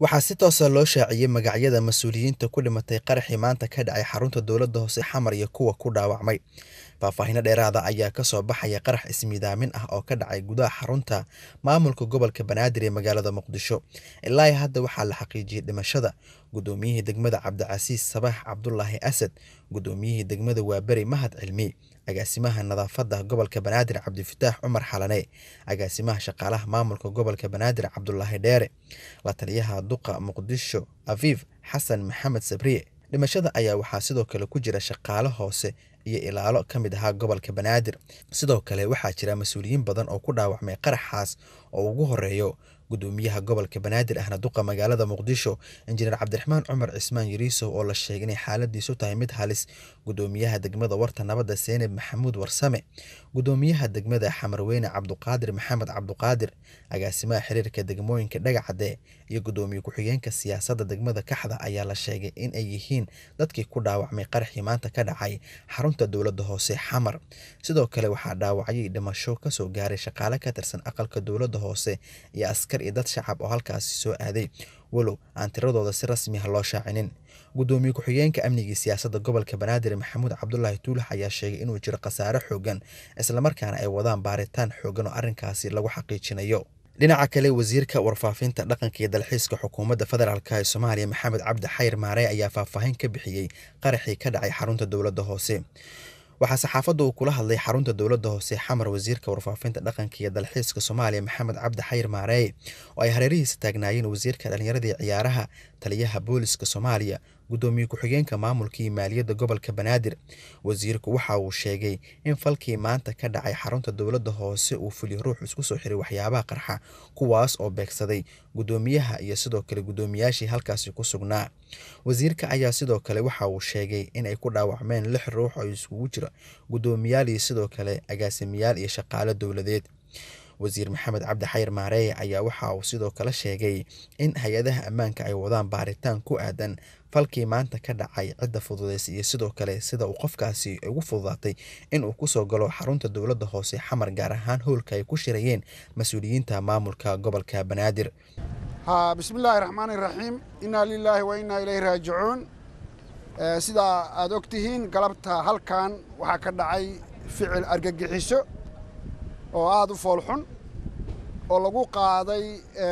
waxaa si toosa loo shaaciyey magacyada mas-uuliyiinta ku dhimatay qaraxii maanta ka dhacay xarunta dowladda hoose xamar iyo kuwa ku dhaawacmay faahfaahinno dheeraada ayaa kasoo baxaya qarax ismiidaamin ah oo ka dhacay gudaha xarunta maamulka gobolka banaadir ee magaalada muqdisho ilaa hadda waxaa la xaqiijiyey dhimashada gudoomiyihii degmada cabdicasiis sabax cabdulaahi asad gudoomiyihii degmada waaberi mahad cilmi agaasimaha nadaafadda gobolka banaadir cabdifataax cumar xalane agaasimaha shaqaalaha maamulka gobolka banaadir cabdulaahi dheere la taliyaha duqa muqdisho afiif xasan maxamed sabriye dhimashada ayaa waxaa sidoo kale ku jira shaqaale hoose iyo ilaalo ka mid ahaa gobolka banaadir sidoo kale waxaa jira mas-uuliyiin badan oo ku dhaawacmay qaraxaas oo ugu horeeyo gudoomiyaha gobolka banaadir ahna duqa magaalada muqdisho injineer cabdiraxmaan cumar cismaan yariisow oo la sheegay inay xaaladiisu tahay mid halis gudoomiyaha degmada warta nabadda seeneb maxamuud warsame gudoomiyaha degmada xamarweyne cabduqaadir maxamed cabduqaadir agaasimaha xiriirka degmooyinka dhagacade iyo gudoomiye ku-xigeenka siyaasadda degmada kaxda ayaa la sheegay in ay yihiin dadkii ku dhaawacmay qaraxii maanta ka dhacay xarunta dowladda hoose xamar sidoo kale waxaa dhaawacayay dhimasho kasoo gaaray shaqaale ka tirsan aqalka dowladda hoose iyo askar iyo dad shacab oo halkaasi soo aaday walow aan tiradooda si rasmi ah loo shaacinin gudoomiye ku-xigeenka amnigii siyaasadda gobolka banaadir maxamuud cabdulaahi tuulax ayaa sheegay inuu jiro khasaare xoogan islamarkaana ay wadaan baaritaan xoogan oo arrinkaasi lagu xaqiijinayo dhinaca kale wasiirka warfaafinta dhaqanka iyo dalxiiska xukuumadda federaalk ee soomaaliya maxamed cabdi xayr maare ayaa faahfaahin ka bixiyey qaraxii ka dhacay xarunta dowladda hoose waxaa saxaafadda uu kula hadlay xarunta dowladda hoose xamar wasiirka warfaafinta dhaqanka iyo dalxiiska soomaaliya maxamed cabdi xayr maareeye oo ay hareerihiisa taagnaayeen wasiirka dhallinyaradii ciyaaraha taliyaha booliska soomaaliya gudoomiye ku-xigeenka maamulka iyo maaliyadda gobolka banaadir wasiirku waxa uu sheegay in falkii maanta ka dhacay xarunta dowladda hoose uu fuliyo ruux isku soo xiray waxyaabaha qarxa kuwaas oo beegsaday gudoomiyaha iyo sidoo kale gudoomiyaashii halkaasi ku sugnaa wasiirka ayaa sidoo kale waxa uu sheegay in ay ku dhaawacmeen lix ruux oo iskugu jira gudoomiyaal iyo sidoo kale agaasimayaal iyo shaqaale dowladeed wasiir maxamed cabdi xayr maareeye ayaa waxa uu sidoo kale sheegay in hay-adaha ammaanka ay wadaan baaritaan ku aadan falkii maanta ka dhacay cidda fududeysay iyo sidoo kale sida uu qofkaasi ugu fududaatay inuu kusoo galo xarunta dowladda hoose xamar gaar ahaan howlka ay ku shirayeen mas-uuliyiinta maamulka gobolka banaadir bismillaahi raxmaani raxiim innaa lilaahi wa innaa ilayhi raajicuun sidaa aad og tihiin galabta halkan waxaa ka dhacay ficil argagixiso oo aada u foolxun oo lagu qaaday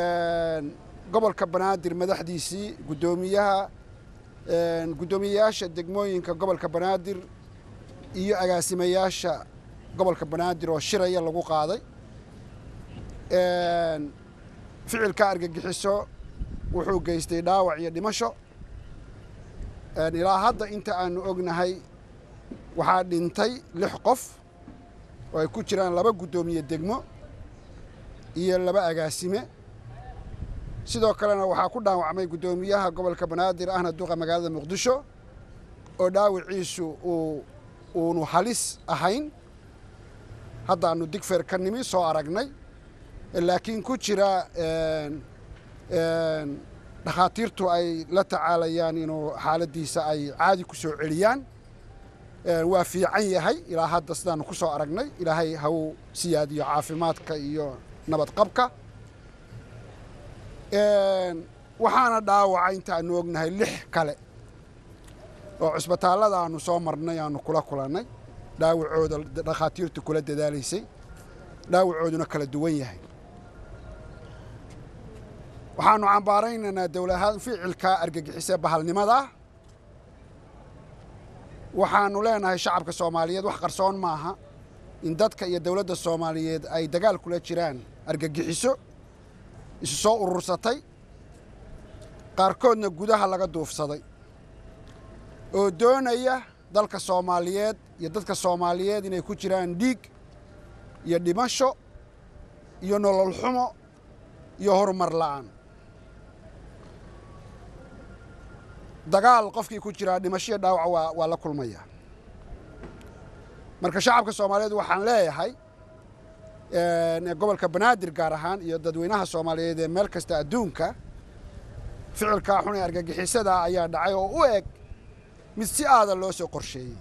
gobolka banaadir madaxdiisii guddoomiyaha guddoomiyeyaasha degmooyinka gobolka banaadir iyo agaasimayaasha gobolka banaadir oo shiraya lagu qaaday ficilka argagixiso wuxuu geystay dhaawac iyo dhimasho ilaa hadda inta aanu ognahay waxaa dhintay lix qof oo ay ku jiraan laba guddoomiye degmo iyo laba agaasime sidoo kalena waxaa ku dhaawacmay guddoomiyaha gobolka banaadir ahna duqa magaalada muqdisho oo dhaawiciisu uu uunu halis ahayn haddaanu digfer ka nimi soo aragnay laakiin ku jira dhakhaatiirtu ay la tacaalayaan inuu xaaladdiisa ay caadi ku soo celiyaan waa fiican yahay ilaa hadda sidaanu ku soo aragnay ilaahay ha uu siyaadiyo caafimaadka iyo nabadqabka waxaana dhaawaca inta aanu ognahay lix kale oo cusbitaallada aanu soo marnay aanu kula kulannay dhaawacooda dhakhaatiirtu kula dadaalaysay dhaawacooduna kala duwan yahay waxaanu cambaaraynaynaa dowlahaan ficilka argagixisee bahalnimada waxaanu leenahay shacabka soomaaliyeed wax qarsoon maaha in dadka iyo dowladda soomaaliyeed ay dagaal kula jiraan argagixiso isu soo urursatay qaarkoodna gudaha laga duufsaday oo doonaya dalka soomaaliyeed iyo dadka soomaaliyeed inay ku jiraan dhiig iyo dhimasho iyo nolol xumo iyo horumar la'aan dagaal qofkii ku jiraa dhimasho iyo dhaawac waa waa la kulmaya marka shacabka soomaaliyeed waxaan leeyahay gobolka banaadir gaar ahaan iyo dadweynaha soomaaliyeed ee meel kasta adduunka ficilkaa xun ee argagixisada ayaa dhacay oo u eg mid si aada loo soo qorsheeyey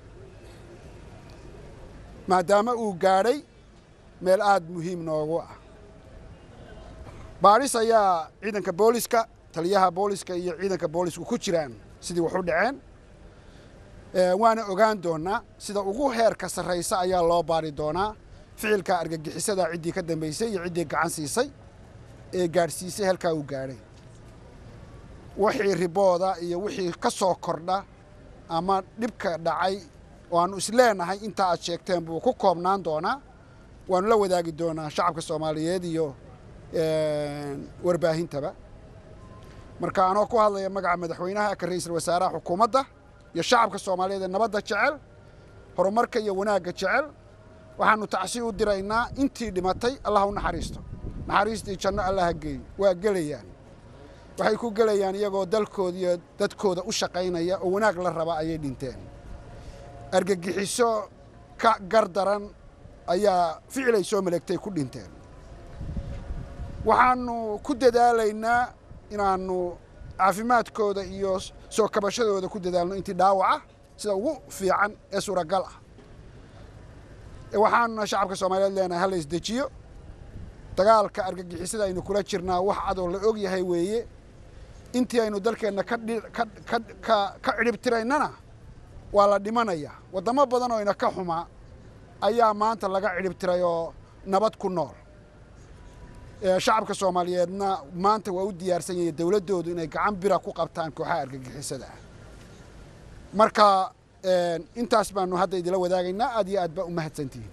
maadaama uu gaadhay meel aada muhiim noogu ah baadhis ayaa ciidanka booliska taliyaha booliska iyo ciidanka boolisku ku jiraan sidii wax u dhaceen waana ogaan doonaa sida ugu heerka sarraysa ayaa loo baari doonaa ficilka argagixisada ciddii ka dambaysay iyo ciddii gacan siisay ee gaadhsiisay halkaa uu gaadhay wixii ribooda iyo wixii ka soo kordha ama dhibka dhacay oo aanu isleenahay intaa aad sheegteen buu ku koobnaan doonaa waanu la wadaagi doonaa shacabka soomaaliyeed iyo warbaahintaba marka anoo ku hadlaya magaca madaxweynaha ka ra-iisul wasaaraha xukuumadda iyo shacabka soomaaliyeed ee nabadda jecel horumarka iyo wanaagga jecel waxaanu tacsi u diraynaa intii dhimatay allah u naxariisto naxariistii janno allaha geeyo waa gelayaan waxay ku gelayaan iyagoo dalkooda iyo dadkooda u shaqaynaya oo wanaag la raba ayay dhinteen argagixiso ka gardaran ayaa ficilay soo maleegtay ku dhinteen waxaanu ku dadaalaynaa inaannu caafimaadkooda iyo soo kabashadooda ku dadaalno intii dhaawaca sida ugu fiican ee suuragal ah waxaanuna shacabka soomaaliyeed leenahay hala isdejiyo dagaalka argagixisada aynu kula jirnaa wax cadoo la og yahay weeye intii aynu dalkeenna ka cidhibtiraynana waa la dhimanayaa waddamo badan oo ina ka xumaa ayaa maanta laga cidhibtiray oo nabad ku nool shacabka soomaaliyeedna maanta waa u diyaarsan yahay dowladdoodu inay gacan bira ku qabtaan kooxaha argagixisada ah marka intaas baanu hadda idila wadaagaynaa aad iyo aad baa u mahadsantihiin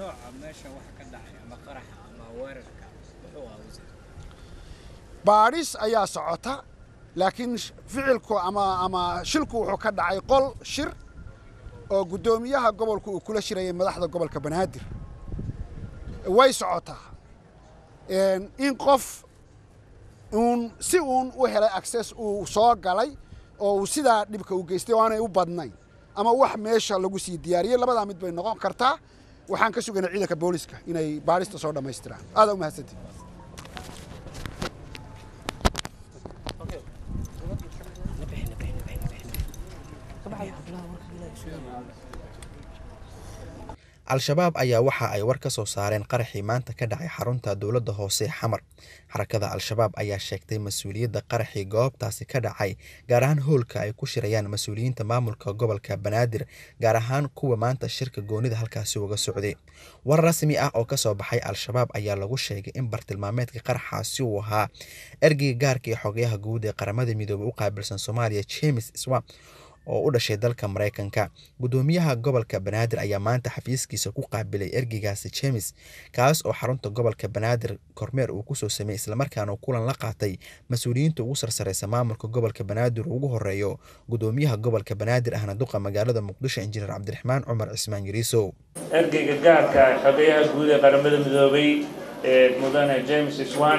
baadhis ayaa socota laakiin ficilku ama ama shilku wuxuu ka dhacay qol shir oo guddoomiyaha gobolku uu kula shirayay madaxda gobolka banaadir way socotaa in qof uun si uun u helay access uu soo galay oo uu sidaa dhibka u geystay oo aanay u badnayn ama wax meesha lagu sii diyaariyey labadaa mid bay noqon kartaa waxaan ka sugaynay ciidanka booliska inay baadhista soo dhammaystiraan aadaa u mahadsantii al-shabaab ayaa waxa ay war ka soo saareen qaraxii maanta ka dhacay xarunta dowladda hoose xamar xarakada al-shabaab ayaa sheegtay mas-uuliyadda qaraxii goobtaasi ka dhacay gaar ahaan hoolka ay ku shirayaan mas-uuliyiinta maamulka gobolka banaadir gaar ahaan kuwa maanta shirka goonida halkaasi uga socday war rasmi ah oo kasoo baxay al-shabaab ayaa lagu sheegay in bartilmaameedka qaraxaasi uu ahaa ergeyga gaarka ee xogayaha guud ee qaramada midoobey u qaabilsan soomaaliya james swamp oo u dhashay dalka maraykanka guddoomiyaha gobolka banaadir ayaa maanta xafiiskiisa ku qaabilay ergeygaasi james kaas oo xarunta gobolka banaadir kormeer uu kusoo sameeyey islamarkaana kulan la qaatay mas-uuliyiinta ugu sarsareysa maamulka gobolka banaadir ugu horeeyo guddoomiyaha gobolka banaadir ahna duqa magaalada muqdisho injineer cabdiraxmaan cumar cismaan yariisow ergeyga gaarka xogayaha guud ee qaramada midoobay ee mudane james swan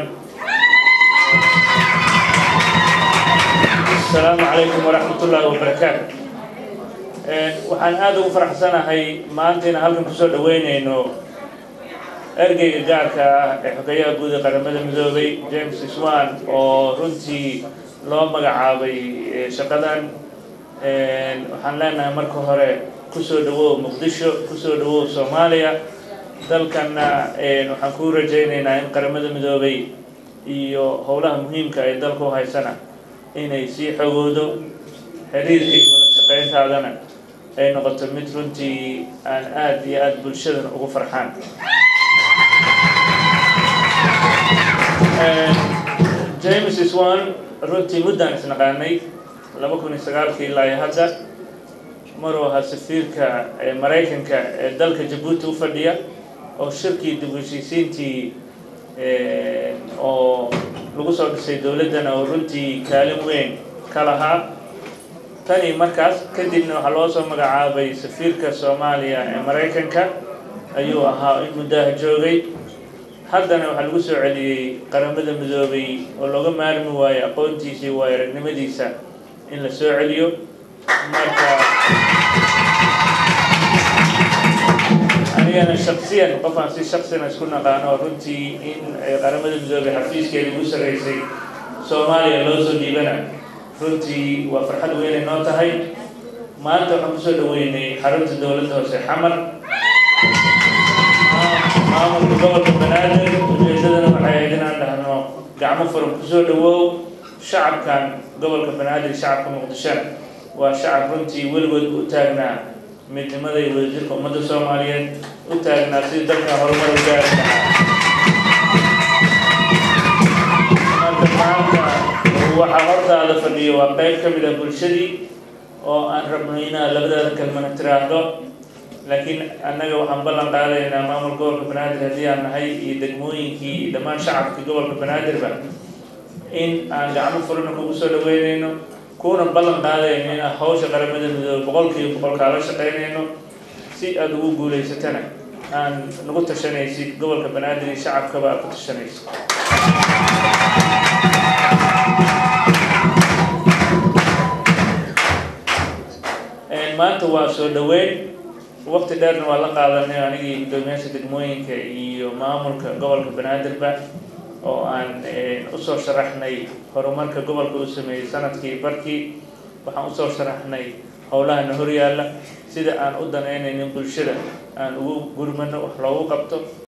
asalaamu calaykum waraxmat ullaahi wabarakaatu waxaan aada ugu faraxsanahay maanta inaan halkan kusoo dhaweynayno ergeyga gaarka ah ee xogeyaha guud ee qaramada midoobay james swan oo runtii loo magacaabay shaqadan waxaan leenahay marka hore kusoo dhawow muqdisho kusoo dhawow soomaaliya dalkanna waxaan kuu rajaynaynaa in qaramada midoobay iyo howlaha muhiimka ay dalka u haysana inay sii xogoodo xiriirka iyo wada shaqayntaadana ay noqoto mid runtii aan aada iyo aada bulshadan ugu farxaan james swan runtii muddaan isnaqaanay laba kun iyo sagaalkii ilaa iyo hadda maruu ahaa safiirka maraykanka ee dalka jabuuti u fadhiya oo shirkii dib u heshiisiintii oo lagu soo dhisay dowladdana oo runtii kaalin weyn ka lahaa tani markaas kadibna waxaa loo soo magacaabay safiirka soomaaliya ee maraykanka ayuu ahaa in muddaha joogay haddana waxaa lagu soo celiyey qaramada midoobay oo looga maarmi waayo aqoontiisa iyo waayo aragnimadiisa in la soo celiyo marka anigana shaksiyan qof aan si shaksina isku naqaano oo runtii in qaramada midoobay xafiiskeeda ugu sarreysay soomaaliya loo soo dhiibana runtii waa farxad weynay noo tahay maanta waxaan kusoo dhaweynay xarunta dowladda hoose xamar maamulka gobolka banaadir ujeedadana waxay ahayd inaan dhahno gacmo furan kusoo dhawow shacabkan gobolka banaadir shacabka muqdishona waa shacab runtii weligood u taagnaa midnimada iyo wadajirka ummadda soomaaliyeed u taagnaa sidii dalka horumar u gaari lahaa marka maanta waxaa hortaada fadhiya waa qayb ka mid ah bulshadii oo aan rabno inaa labadaada kalmana tiraahdo laakiin annaga waxaan ballan qaadaynaa maamul gobolka banaadir haddii aan nahay iyo degmooyinkii iyo dhammaan shacabkii gobolka banaadirba in aan gacmo furana kugu soo dhaweynayno kuna ballan qaadayno in aan hawsha qaramada midoobe boqolkiiba boqol kaala shaqaynayno si aada ugu guulaysatana aan nagu tashanaysid gobolka banaadir iyo shacabkaba aad ku tashanaysid maanta waa soo dhaweyn waqti dheerna waa la qaadanay anigii guddoomiyaasha degmooyinka iyo maamulka gobolka banaadirba oo aan usoo sharaxnay horumarka gobolka u sameeyey sanadkii barkii waxaan usoo sharaxnay howlahana horyaalla sida aan u danaynaynin bulshada aan ugu gurmano wax loogu qabto